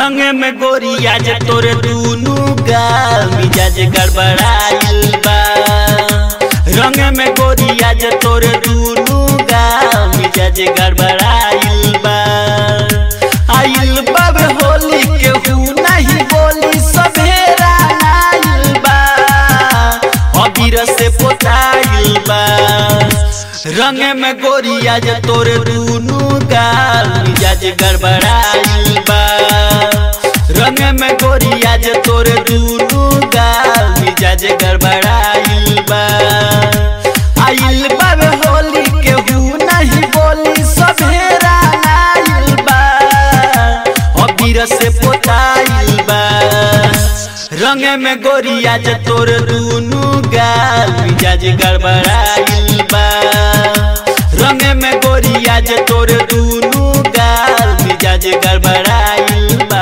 रंग में गोरिया जे तोरे दूनु गाल मिजाज गड़बड़ाइल बा रंग में गोरिया जे तोरे दूनु गाल मिजाज गड़बड़ाइल बा आइल बाबे होली के हु नहीं बोली सभेरा आइल बा अबीर से पोताइल बा रंग में गोरिया जे तोरे दूनु गाल मिजाज गड़बड़ाइल बा रंग में गोरिया जे तोरे दूनु गाल मिजाज गड़बड़ाइल बा आइल बाबे होली के हु नहीं बोली सभेरा आइल बा अबीर से पोताइल बा रंग में गोरिया जे तोर दूनु गाल मिजाज गड़बड़ाइल बा रंग में गोरिया जे तोर दूनु गाल मिजाज गड़बड़ाइल बा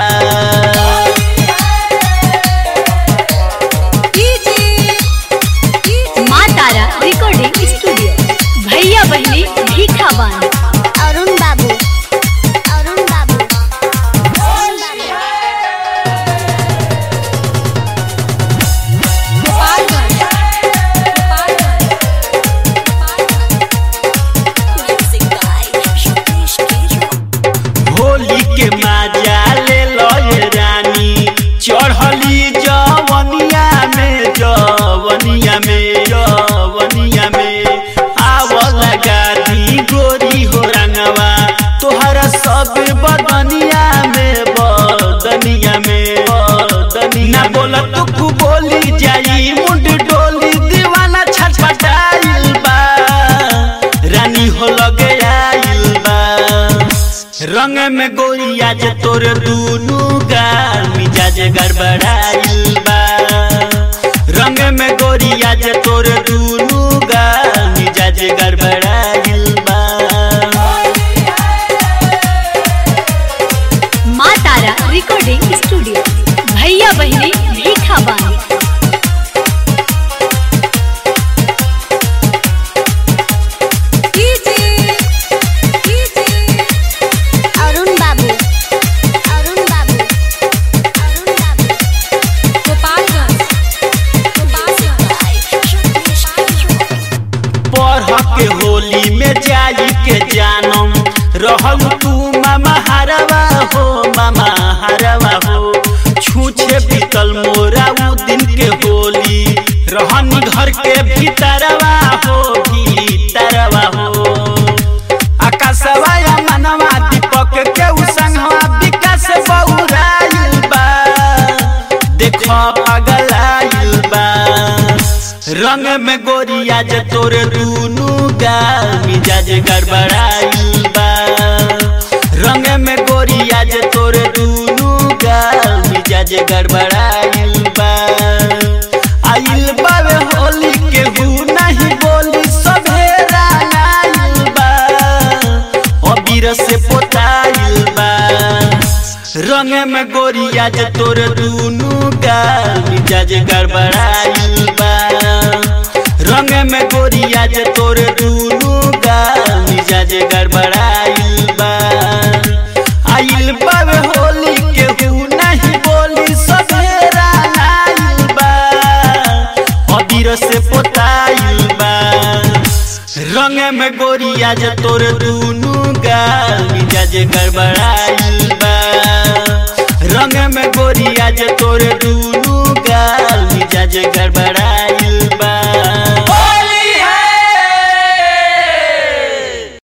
माँ तारा रिकॉर्डिंग स्टूडियो भैया बहनी भीखा बान अरुण बाबू अरुण बाबू अरुण बाबू होली के मजा ले लो ये रानी चढ़ली जवनिया में जवनिया में जवनिया में आवल गाड़ी गोरी हो रंगवा तोहरा सब बदनिया में बदनिया में बदनिया ना बोला तू कु बोली जाई मुंड डोली दीवाना छटपटाइल बा रानी हो लगे आइल बा रंग में गोरिया जे तोर दूनु गाल मिजाज गड़बड़ाइल बा रंग में गोरिया जे तोर दूनु गाल मिजाज गड़बड़ाइल बा माँ तारा रिकॉर्डिंग स्टूडियो भैया बहनी भीखा बान अरुण बाबू अरुण बाबू अरुण बाबू पढ़ के होली में जाई के जानम रहल तू मामा हरवा हो मामा हरवा हो छूछे बीतल मोरा उ दिन के होली रहनी घर के भीतरवा हो भीतरवा हो आकाशवा या मनवा दीपक के उ संगवा विकास बहुराइल बा देखो पगलाइल बा रंग में गोरिया जे तोरे दूनु गाल मिजाज गड़बड़ाइल बा रंग में गोरिया जे तोरे दूनु गाल मिजाज गड़बड़ाइल बा आइल बावे होली के हु नहीं बोली सभेरा आइल बा अबीर से पोताइल बा रंग में गोरिया जे तोर दूनु गाल मिजाज गड़बड़ाइल बा रंग में गोरिया जे तोर दूनु गाल मिजाज गड़बड़ाइल बा आइल बावे होली के हु नहीं बोली सभेरा आइल बा अबीर से पोताइल बा रंग में गोरिया जे तोर दूनु गाल मिजाज गड़बड़ाइल बा